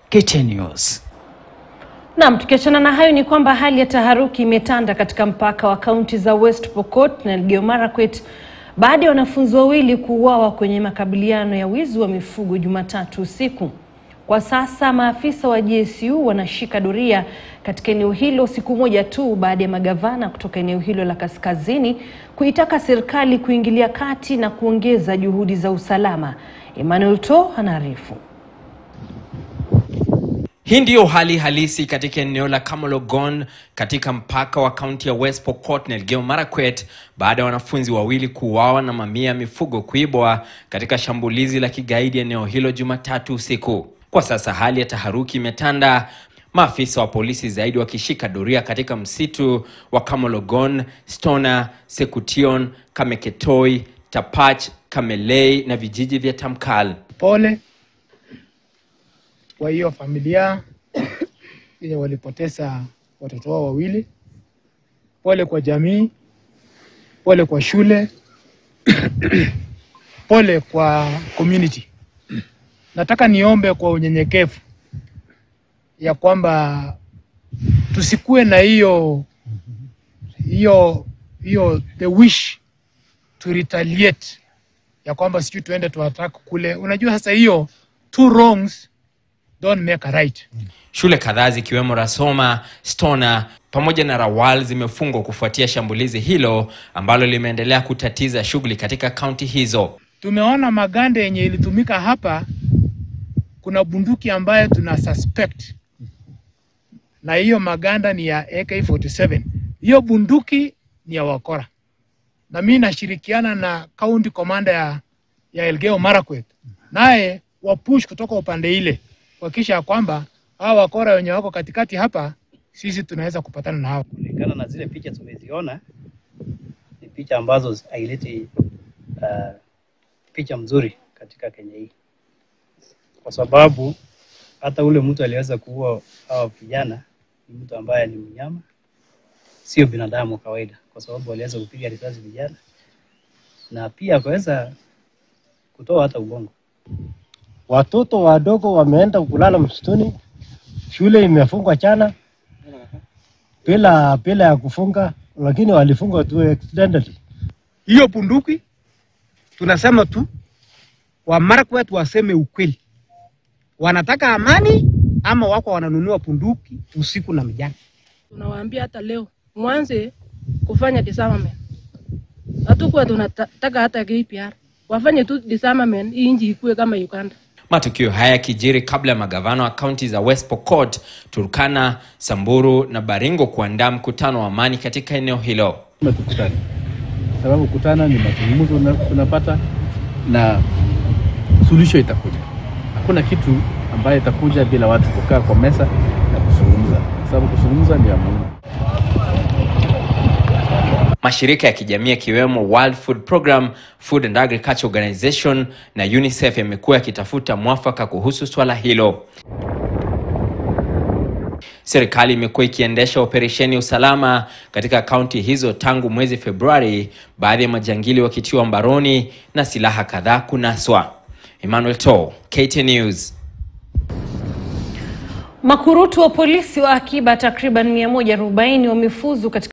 KTN News. Naam, tukiachana na hayo ni kwamba hali ya taharuki imetanda katika mpaka wa kaunti za West Pokot na Elgeyo Marakwet baada ya wanafunzi wawili kuuawa kwenye makabiliano ya wizi wa mifugo Jumatatu usiku. Kwa sasa maafisa wa GSU wanashika doria katika eneo hilo siku moja tu baada ya magavana kutoka eneo hilo la kaskazini kuitaka serikali kuingilia kati na kuongeza juhudi za usalama. Emmanuel To anaarifu. Hii ndiyo hali halisi katika eneo la Kamologon katika mpaka wa kaunti ya West Pokot na Elgeyo Marakwet baada ya wanafunzi wawili kuuawa na mamia ya mifugo kuibwa katika shambulizi la kigaidi eneo hilo Jumatatu usiku. Kwa sasa hali ya taharuki imetanda, maafisa wa polisi zaidi wakishika doria katika msitu wa Kamologon, Stona, Sekution, Kameketoi, Tapach, Kamelei na vijiji vya Tamkal. Pole kwa hiyo familia yenye walipoteza watoto wao wawili. Pole kwa jamii, pole kwa shule, pole kwa community. Nataka niombe kwa unyenyekevu ya kwamba tusikue na hiyo hiyo hiyo the wish to retaliate ya kwamba sijui tuende tuattack kule. Unajua sasa hiyo two wrongs don't make a right. Shule kadhaa zikiwemo Rasoma, Stona pamoja na Rawal zimefungwa kufuatia shambulizi hilo ambalo limeendelea kutatiza shughuli katika kaunti hizo. Tumeona maganda yenye ilitumika hapa, kuna bunduki ambayo tuna suspect na hiyo maganda ni ya AK47. Hiyo bunduki ni ya wakora, na mimi nashirikiana na county commander ya, ya Elgeyo Marakwet, naye wapush kutoka upande ile kuhakikisha ya kwamba hawa wakora wenye wako katikati hapa, sisi tunaweza kupatana na hao. kulingana na zile picha tumeziona, ni picha ambazo haileti uh, picha mzuri katika Kenya hii, kwa sababu hata ule mtu aliweza kuua hawa vijana ni mtu ambaye ni mnyama, sio binadamu wa kawaida, kwa sababu aliweza kupiga risasi vijana na pia akaweza kutoa hata ubongo. Watoto wadogo wameenda kulala msituni, shule imefungwa jana bila bila ya kufunga, lakini walifungwa tu accidentally. hiyo bunduki tunasema tu wa Marakwet waseme ukweli, wanataka amani ama wako wananunua bunduki usiku na mjana. Tunawaambia hata leo mwanze kufanya disarmament. Hatukuwa tunataka hata KPR wafanye tu disarmament, hii nchi ikue kama Uganda. Matukio haya yakijiri kabla ya magavana wa kaunti za West Pokot, Turkana, Samburu na Baringo kuandaa mkutano wa amani katika eneo hilo. tukutane, sababu kutana ni mazungumzo una- tunapata na suluhisho itakuja. Hakuna kitu ambayo itakuja bila watu kukaa kwa meza na kuzungumza, sababu kuzungumza ni ya muhimu. Mashirika ya kijamii yakiwemo World Food Program, Food and Agriculture Organization na UNICEF yamekuwa yakitafuta mwafaka kuhusu swala hilo. Serikali imekuwa ikiendesha operesheni ya usalama katika kaunti hizo tangu mwezi Februari, baadhi ya majangili wakitiwa mbaroni na silaha kadhaa kunaswa. Emmanuel To, KTN News. Makurutu wa polisi wa akiba takriban 140 wamefuzu katika